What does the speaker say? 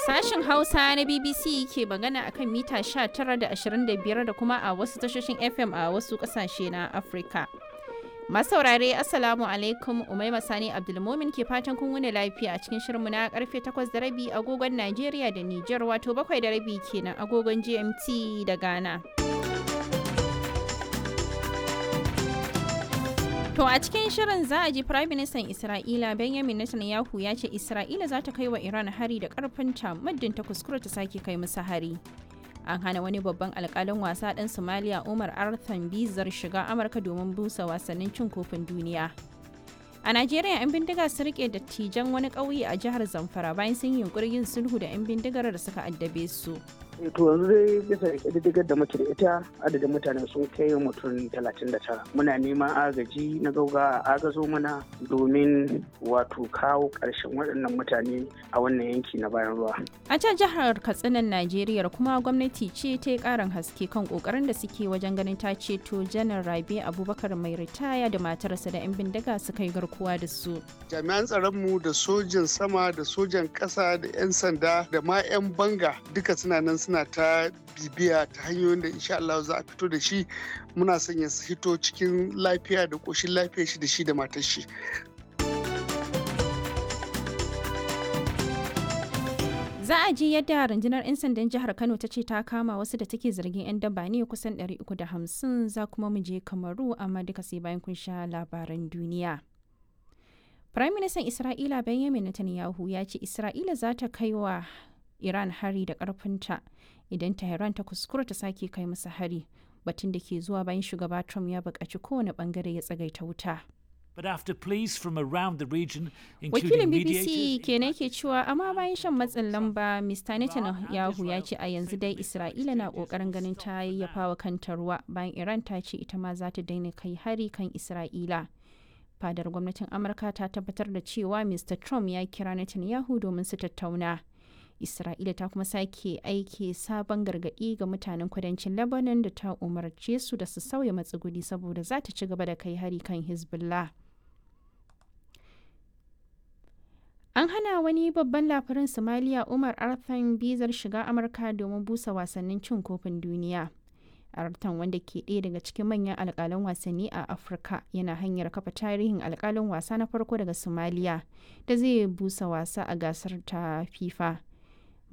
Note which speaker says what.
Speaker 1: Sashen Hausa na BBC ke magana akan mita 19 da 25 da kuma a wasu tashoshin FM a wasu kasashe na Afirka. Masaurare Assalamu alaikum Umaima Sani Abdulmumin ke fatan kun wuni lafiya a cikin shirinmu na karfe 8 da rabi agogon Najeriya da Nijar wato 7 da rabi kenan agogon GMT da Ghana. To a cikin shirin za a ji Prime Minister Isra'ila Benjamin Netanyahu ya ce Isra'ila za ta kai wa Iran hari da karfinta muddin ta kuskura ta sake kai musu hari. An hana wani babban alkalin wasa ɗan Somalia Umar Arthan Bizar shiga Amurka domin busa wasannin cin kofin duniya. A Najeriya 'yan bindiga sun rike dattijan wani ƙauye a jihar Zamfara bayan sun yi yunkurin yin sulhu da 'yan bindigar da suka addabe su.
Speaker 2: to yanzu dai bisa ƙididdigar da muke da ita adadin mutane sun kai mutum 39 muna neman agaji na gauga a agazo mana domin wato kawo ƙarshen waɗannan mutane a wannan yanki na bayan ruwa
Speaker 1: A can jihar Katsinan Najeriya kuma gwamnati ce ta yi ƙarin haske kan ƙoƙarin da suke wajen ganin ta ceto janar Rabe Abubakar mai ritaya da matarsa da 'yan bindiga suka yi garkuwa da su.
Speaker 3: jami'an tsaronmu da sojan sama da sojan ƙasa da 'yan sanda da ma 'yan banga duka suna nan suna ta bibiya ta hanyoyin da insha Allah za a fito da shi muna son ya hito cikin lafiya da ƙoshin lafiya shi da shi da matar shi
Speaker 1: Za a ji yadda rundunar 'yan sandan jihar Kano ta ce ta kama wasu da take zargin 'yan daba ne kusan 350 za kuma mu je Kamaru amma duka sai bayan kun sha labaran duniya. Prime Minister Isra'ila Benjamin Netanyahu ya ce Isra'ila za ta kai wa Iran hari da ƙarfinta idan Tehran ta kuskura ta sake kai masa hari batun da ke zuwa bayan shugaba Trump ya buƙaci kowane ɓangare ya tsagaita wuta.
Speaker 4: But after pleas from around the region,
Speaker 1: Wakilin
Speaker 4: including
Speaker 1: BBC
Speaker 4: mediators,
Speaker 1: kenan ke cewa amma bayan shan matsin lamba Mr. Netanyahu ya ce a yanzu dai Isra'ila na ƙoƙarin ganin ta yayyafa wa kanta ruwa bayan Iran ta ce ita ma za ta daina kai hari kan Isra'ila. Fadar gwamnatin Amurka ta tabbatar da cewa Mr. Trump ya kira Netanyahu domin su tattauna. Isra'ila ta kuma sake aiki sabon gargaɗi ga mutanen kudancin Lebanon da ta umarce su da su sauya matsuguni saboda za ta ci gaba da kai hari kan Hezbollah. An hana wani babban labarin Somalia Umar Arthan bizar shiga Amurka domin busa wasannin cin kofin duniya. Artan wanda ke ɗaya daga cikin manyan alƙalan wasanni a Afirka yana hanyar kafa tarihin alƙalin wasa na farko daga Somalia da zai busa wasa a gasar ta FIFA.